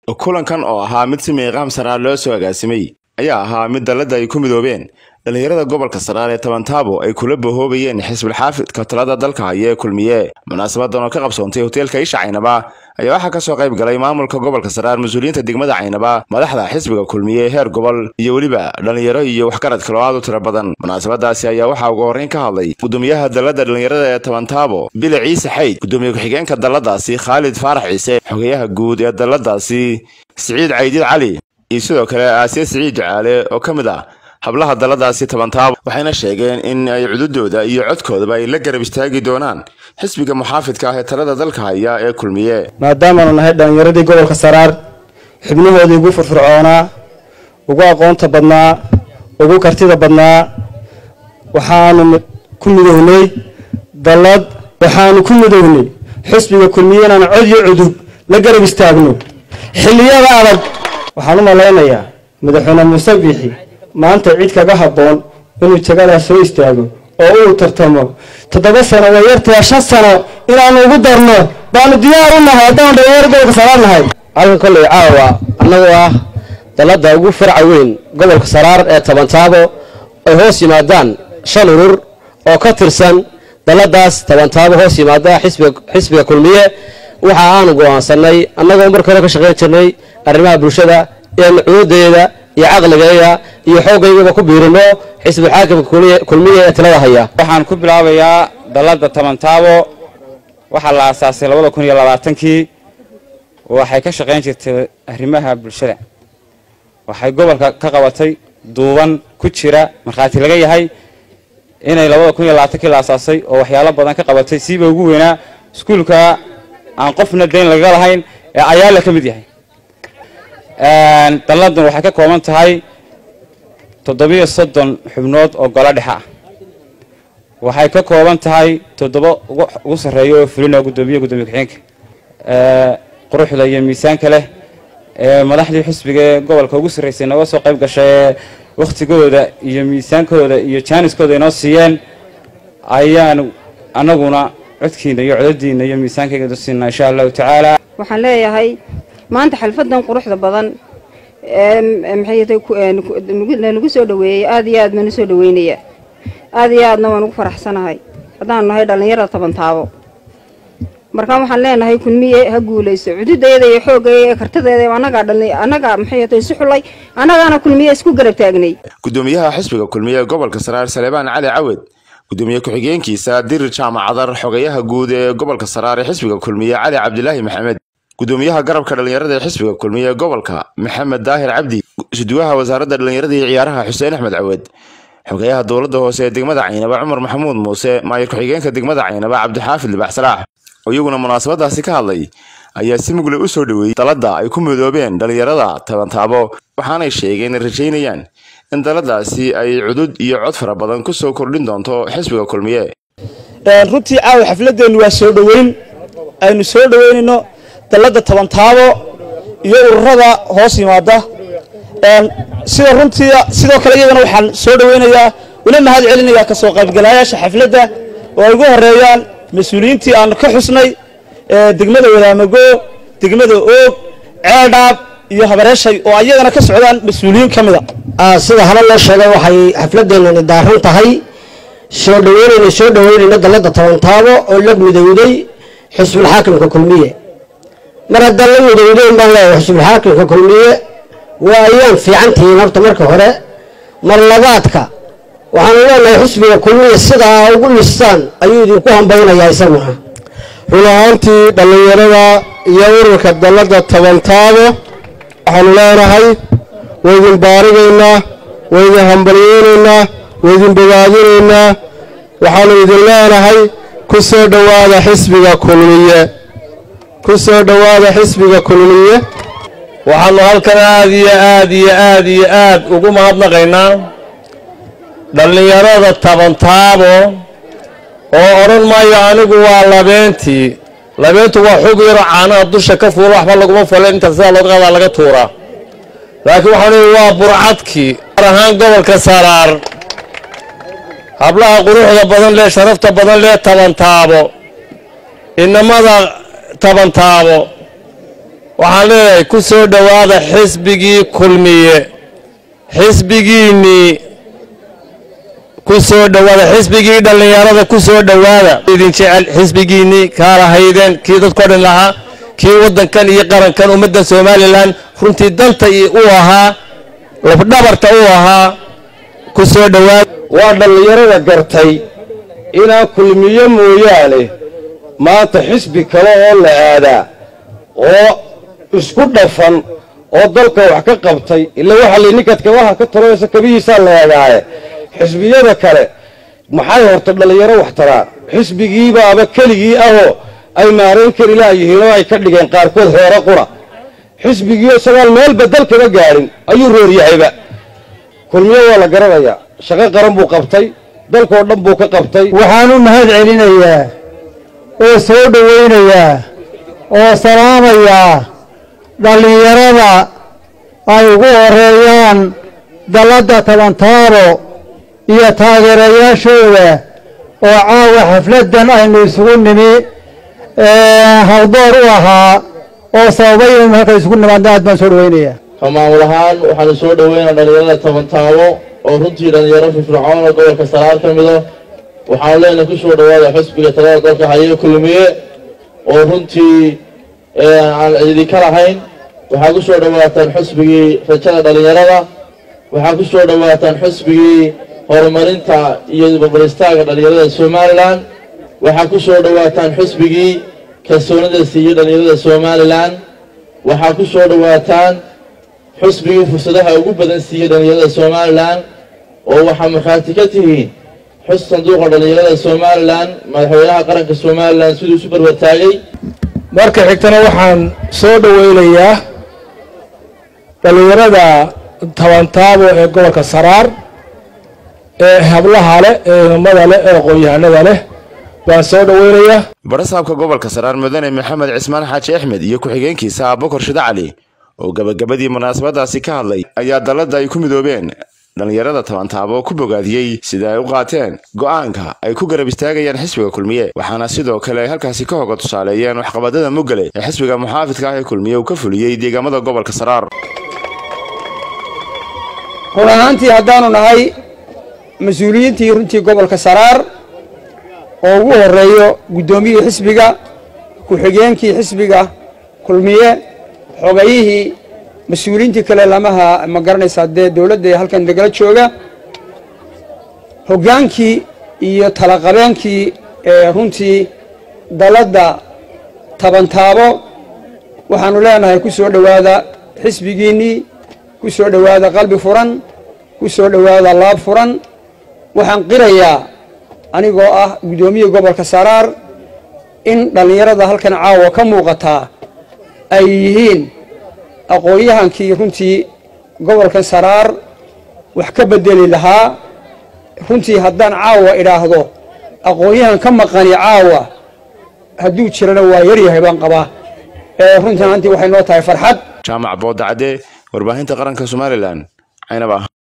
kulankan oo ahaa mid si miiqaam saraar loo soo agaasimay ayaa ahaa mid dalladda ay ku midoobeen dhallinyarada gobolka saraar ee tabantaabo ay kula bahoobayeen xisbul xaafidka talada dalka haya ee kulmiye munaasabadan oo ka qabsoontay hoteelka isha caynaba ayaa waxaa kasoo qayb galay maamulka gobolka saraar mas-uuliyiinta degmada caynaba madaxda xisbiga kulmiye heer gobol iyo weliba dhallinyaro iyo waxgarad kaloo aad u tiro badan munaasabadaasi ayaa waxaa ugu horreyn ka hadlay gudoomiyaha dalladda dhallinyarada ee tabantaabo bile ciise xayd gudoomiye ku-xigeenka dalladaasi khaalid faarax ciise xogeyaha guud ee dalladaasi siciid caydiid cali iyo sidoo kale aasiya siciid ducaale oo ka mid ah hablaha dalladaasi tabantaabo waxayna sheegeen in ay cududooda iyo codkoodaba ay la garab istaagi doonaan xisbiga muxaafidka ah ee talada dalka haya ee kulmiye maadaamaanu nahay dhallinyaradii gobolka saraar xubnahoodii ugu firfircoonaa ugu aqoonta badnaa ugu kartida badnaa waxaanu ku midownay dallad waxaanu ku midownay xisbiga kulmiye inaan cod iyo cudub la garab istaagno xilliyada adag waxaan u malaynayaa madaxweyne muuse biixi maanta cid kaga habboon inuu jagadaas soo istaago oo uu tartamo toddoba sano waa yartaa shan sano inaanu ugu darno baanu diyaar u nahay haddaan dhalinyaro gobolka saraar nahay halkan kolley caawa annagoo ah dalladda ugu farca weyn gobolka saraar ee tabantaabo ay hoos yimaadaan shan urur oo ka tirsan dalladaas tabantaabo hoos yimaada xisbiga kulmiye waxa aanu go'aansanay annagoo marka hore ka shaqayn jirnay arrimaha bulshada in cunudeeda iyo caqligayga iyo xoogaygaba ku biirino xisbul xaakimka kulmiye ee talada haya waxaan ku bilaabayaa dalladda tabantaabo waxaa la aasaasay labada kun iyo labaatankii waxay ka shaqayn jirtay arrimaha bulshada waxay gobolka ka qabatay duuban ku jira markhaati laga yahay inay labada kun iyo labaatankii la aasaasay oo waxyaalo badan ka qabatay siiba ugu weynaa iskuulka aan qofna dayn lagaga lahayn ee ayaala ka mid yahay dalladun waxay ka kooban tahay toddobiyo soddon xubnood oo golo dhexe ah waxay ka kooban tahay toddoba ugu sarreeya oo fulina gudoomiye gudoomiye ku-xigeenka quruxda iyo miisaanka leh ee madaxdii xisbiga ee gobolka ugu sarreysay nooga soo qayb gashay ee wakhtigooda iyo miisaankooda iyo jaaniskooda inoo siiyeen ayaan anaguna codkiina iyo codadiina iyo miisaankayga siinaa insha allahu tacaala waxaan leeyahay maanta xalfadan quruxda badan maxaynalagu soo dhaweeyey aad iyo aad baanu soo dhaweynaya aad iyo aadna waan ugu faraxsanahay haddaanu nahay dhallinyarada tabantaabo markaa waxaan leenahay kulmiye ha guulayso cududayada iyo xoogaya ee kartadeeda anagaa dhali annagaa maxay si xulay annagaana kulmiye isku garab taagnay gudoomiyaha xisbiga kulmiye ee gobolka saraar saleebaan cali cawed gudoomiye ku-xigeenkiisa dirir jaamacadar xogeyaha guud ee gobolka saraar ee xisbiga kulmiye cali cabdilaahi maxamed gudoomiyaha garabka dhallinyarada ee xisbiga kulmiye ee gobolka maxamed daahir cabdi suduwaha wasaaradda dhallinyarada iyo ciyaaraha xuseen axmed cawed xogeyaha dowladda hoose ee degmada caynaba cumar maxamuud muuse maayir ku-xigeenka degmada caynaba cabdixaafid libax salaax oo iyaguna munaasabadaasi ka hadlay ayaa si mugle u soo dhoweeyey dalladda ay ku midoobeen dhallinyarada tabantaabo waxaanay sheegeen inay rajaynayaan in dalladaasi ay cudud iyo cod fara badan ku soo kordhin doonto xisbiga kulmiye runtii caawa xafladeennu waa soo dhoweyn aynu soo dhoweynayno dalladda tabantaabo iyo ururada hoos yimaada sida runtii sidoo kale iyagana waxaan soo dhoweynayaa una mahad celinayaa ka soo qaybgalayaasha xafladda oo ay ugu horeeyaan mas-uuliyiintii aanu ka xusnay degmada wadaamago degmada oog ceeldhaab iyo habareeshay oo ayagana ka socdaan mas-uuliyiin ka mida sida hore loo sheegay waxay xafladeenani daaran tahay soo dhaweynayna soo dhaweynayna dalladda tabantaabo oo la midowday xisbul xaakimka kulmiye mar haddaan la midowdeyn baan leeyahay xisbul xaakimka kulmiye waa ayaan fiican tihiin horta marka hore mar labaadka waxaanu leenahay xisbiga kulmiya sidaa ugu listaan ayuu idinku hambaynayaa isaguna run ahaantii dhallinyarada iyo ururka dalladda tabantaabo waxaanu leenahay waydin baarigaynaa waydin hambalyeynaynaa waydin bogaadinaynaa waxaanu idin leenahay ku soo dhowaada xisbiga kulmiye ku soo dhowaada xisbiga kulmiye waxaanu halkan aad iyo aad iyo aad iyo aad ugu mahadnaqaynaa dhallinyarada tabantaabo oo odhan maayo anigu waa labeentii labeentu waa xug yaro caanaha dusha ka fuula waxba laguma falen inta sidaa loo qaadaa laga tuuraa laakiin waxaan leeyahay waa burcadkii gaar ahaan gobolka saraar hablaha quruxda badan lee sharafta badan lee tabantaabo inamada tabantaabo waxaan leeyahay ku soo dhowaada xisbigii kulmiye xisbigiinnii ku soo dhowaada xisbigii dhallinyarada ku soo dhowaada idin jecel xisbigiinnii kaa lahaydeen kii dadko dhan lahaa kii waddankan iyo qarankan ummadda somalilan runtii danta u ahaa lafdhabarta u ahaa ku soo dhowaada waa dhallinyarada gartay inaan kulmiye mooyaane maanta xisbi kale oo la aadaa oo isku dhafan oo dalka wax ka qabtay ila waxaa la ninkaad kabaha ka taroysa kabihiisaa la eegaaye xisbiyada kale maxay horta dhallinyaro wax taraan xisbigiibaaba keligii ahoo ay maarayn kari laayihiin oo ay ka dhigeen qaarkood reero qura xisbigii isagaan meelba dalkaba gaadhin ayuu rooryahayba kulmiye waa la garanayaa shaqo qaran buu qabtay dalkoo dhan buu ka qabtay waxaan u mahad celinayaa oo soo dhowaynayaa oo salaamayaa dhallinyarada ay ugu horeeyaan dalladda tabantaabo iyo taageerayaashooda oo caawa xafladdan aynu isugu nimi hawdoor u ahaa oo sababay inaynu halka isugu nimaadna aad baan soo dhowaynayaa maamul ahaan waxaanu soo dhoweynaa dhallinyarada tabantaabo oo runtii dhallinyaro firfircoon oo gobolka saraar ka mido waxaanu leenahay ku soo dhowaada xisbiga talada dalka haye kulmiye oo runtii aan idinka lahayn waxaa ku soo dhowaataan xisbigii rajada dhallinyarada waxaa ku soo dhowaataan xisbigii horumarinta iyo babaristaaga dhallinyarada somalilan waxaa ku soo dhowaataan xisbigii kalsoonida siiye dhallinyarada somalilan waxaa ku soo dhowaataan xusbigii fursadaha ugu badan siiyey dhallinyarada somalilan oo waxaa markhaati ka tihiin xus sanduuqa dhallinyarada somalilan madaxweynaha qaranka somalilan siduu isu barbartaagay marka xigtana waxaan soo dhoweynayaa dhallinyarada tabantaabo ee gobolka saraar ee hablaha leh ee nimada leh ee aqoon-yahanada leh baan soo dhoweynayaa barasaabka gobolka saraar mudane maxamed cismaan xaaji axmed iyo ku-xigeenkiisa abubakar shida cali oo gabagabadii munaasabadaasi ka hadlay ayaa dalladda ay ku midoobeen dhallinyarada tabantaabo ku bogaadiyey sida ay u qaateen go'aanka ay ku garab istaagayaan xisbiga kulmiye waxaana sidoo kale ay halkaasi ka hoga tusaaleeyeen waxqabadada mugale ee xisbiga muxaafidka ah ee kulmiye uu ka fuliyey deegaamada gobolka saraar run ahaantii haddaanu nahay mas-uuliyiintii runtii gobolka saraar oo ugu horeeyo guddoomiyihii xisbiga ku-xigeenkii xisbiga kulmiye xogayihii mas-uuliyiintii kale lamaha ma garanaysaa dee dowladda halkan nagala jooga hoggaankii iyo talaqabeenkii ee runtii dalladda tabantaabo waxaanu leenahay ku soo dhowaada xisbigiinnii ku soo dhowaada qalbi furan ku soo dhowaada laab furan waxaan qirayaa anigoo ah guddoomiya gobolka saraar in dhallinyarada halkan caawa ka muuqataa ay yihiin aqoon-yahankii runtii gobolkan saraar wax ka bedeli lahaa runtii haddaan caawa idhaahdo aqoon-yahan ka maqani caawa hadduu jirana waa yaryahay baan qabaa ee runtii ahaantii waxay noo tahay farxad jaamac boodacade warbaahinta qaranka somalilan caynab ah